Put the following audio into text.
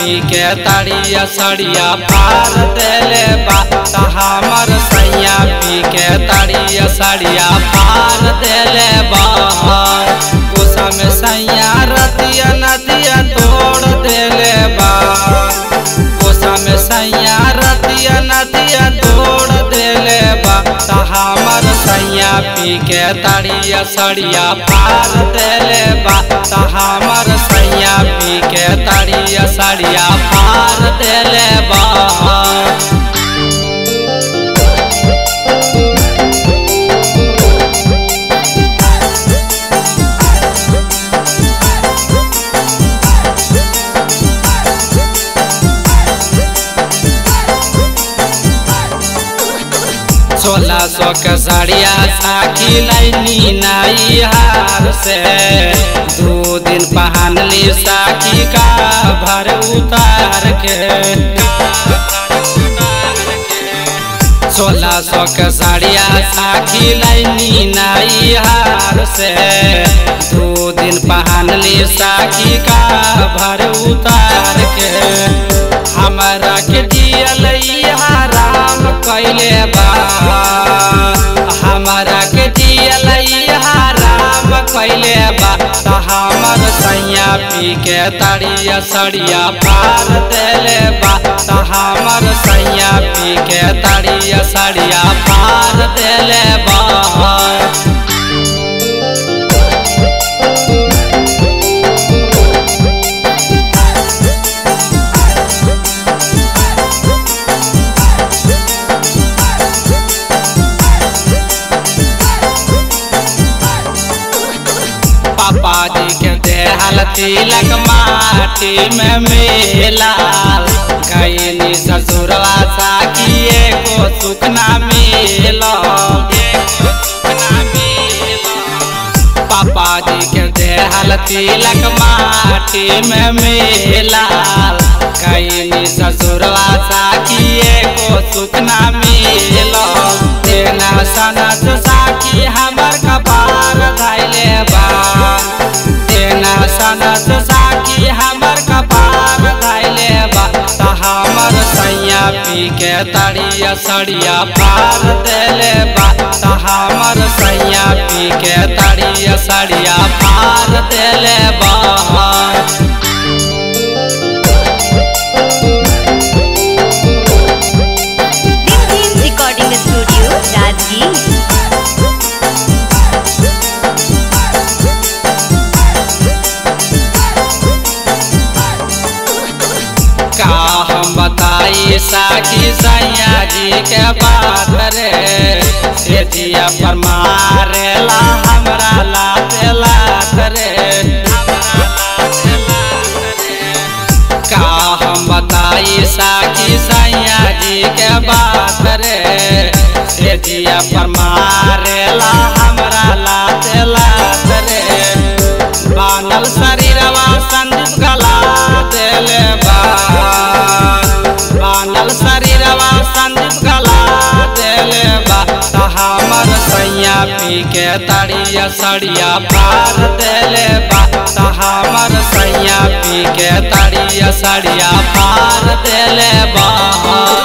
पी के तड़िया सड़िया पार देले बा त हमर सैया पी के तड़िया सड़िया पार देले बा गुस्सा में सैया रतिया नदिया तोड़ देले बा गुस्सा में सैया रतिया नदिया तोड़ देले बा त हमर सैया पी के तड़िया सड़िया पार देले बा त हमर सैया पी के तड़िया सड़िया पार देले बा सोलह सौ के साड़िया साखी लाइनी नाई हार से दो दिन पहन ली साखी का भर उतार के सोलह सौ के साड़िया साखी लाइनी नाई हार से दो दिन पहन ली साखी का भर उतार के हमारा के दियल राम कैले बा हमारा के दियल राम कैले बा त हमर सैया पी के तड़िया सड़िया पार देले बा त हमर सैया पी के तड़िया सड़िया पार देले बा पापा जी के देहल तिलक माटी में मिला गईनी ससुरवा साकिए को सुखना मिला पापा जी के देहल तिलक माटी में मिला गईनी ससुरवा साकिए को सुखना मिला तेना सनत साकी हमर कपार धैले बा तेना सनत साकी हमर कपार धैले बा त हमर सैया पी के तड़िया सड़िया पार देले बा त हमर सैया पी के तड़िया सड़िया पार देले बा Dim Dim Recording Studio, Rajgir. का हम बताई साखी सैया जी के बात रे से जिया पर मारेला हमरा लाते लात रे का हम बताई साखी सैया जी के बात रे से जिया पर मारेला हमरा लाते लात रे बानल शरीरवा संदीप गला देले बा बानल शरीरवा संदीप गला देले बा त हमर सैया पी के तड़िया सड़िया पार देले बा त हमर सैया पी के तड़िया सड़िया पार देले बा